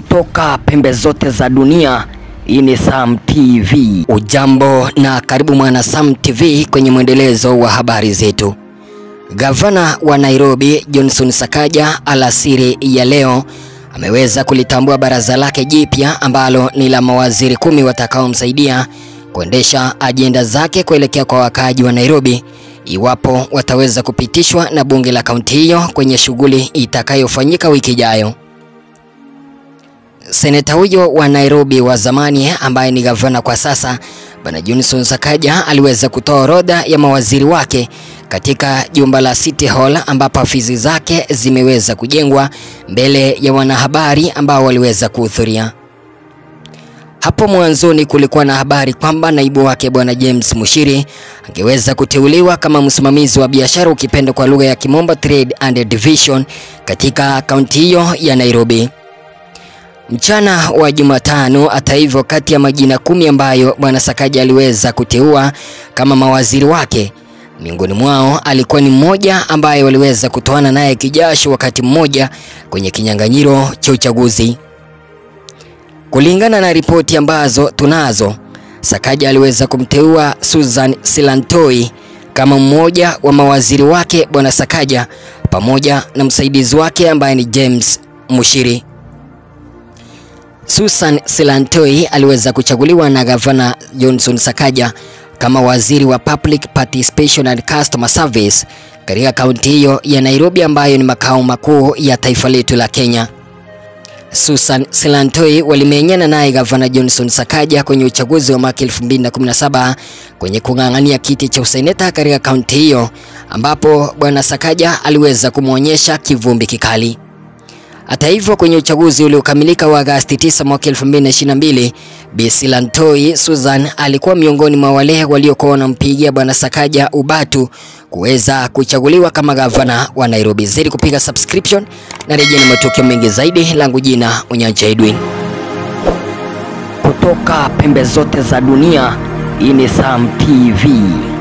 kutoka pembe zote za dunia. Hii ni Sam TV. Ujambo na karibu mwana Sam TV kwenye mwendelezo wa habari zetu. Gavana wa Nairobi Johnson Sakaja alasiri ya leo ameweza kulitambua baraza lake jipya ambalo ni la mawaziri kumi watakaomsaidia kuendesha ajenda zake kuelekea kwa wakaaji wa Nairobi iwapo wataweza kupitishwa na bunge la kaunti hiyo kwenye shughuli itakayofanyika wiki ijayo. Seneta huyo wa Nairobi wa zamani ambaye ni gavana kwa sasa, Bwana Johnson Sakaja aliweza kutoa orodha ya mawaziri wake katika jumba la City Hall ambapo afisi zake zimeweza kujengwa mbele ya wanahabari ambao waliweza kuhudhuria. Hapo mwanzoni kulikuwa na habari kwamba naibu wake Bwana James Mushiri angeweza kuteuliwa kama msimamizi wa biashara ukipenda kwa lugha ya Kimombo Trade and Division katika kaunti hiyo ya Nairobi. Mchana wa Jumatano, hata hivyo, kati ya majina kumi ambayo Bwana Sakaja aliweza kuteua kama mawaziri wake, miongoni mwao alikuwa ni mmoja ambaye waliweza kutoana naye kijasho wakati mmoja kwenye kinyang'anyiro cha uchaguzi. Kulingana na ripoti ambazo tunazo, Sakaja aliweza kumteua Susan Silantoi kama mmoja wa mawaziri wake Bwana Sakaja pamoja na msaidizi wake ambaye ni James Mushiri. Susan Silantoi aliweza kuchaguliwa na gavana Johnson Sakaja kama waziri wa Public Participation and Customer Service katika kaunti hiyo ya Nairobi ambayo ni makao makuu ya taifa letu la Kenya. Susan Silantoi walimenyana naye gavana Johnson Sakaja kwenye uchaguzi wa mwaka 2017 kwenye kung'ang'ania kiti cha useneta katika kaunti hiyo ambapo bwana Sakaja aliweza kumwonyesha kivumbi kikali. Hata hivyo kwenye uchaguzi uliokamilika wa Agosti 9 mwaka 2022, Bi Silantoi Susan alikuwa miongoni mwa wale waliokuwa wanampigia bwana Sakaja ubatu kuweza kuchaguliwa kama gavana wa Nairobi. Zidi kupiga subscription na rejea na matukio mengi zaidi. Langu jina Unyanja Edwin. Kutoka pembe zote za dunia. Hii ni Sam TV.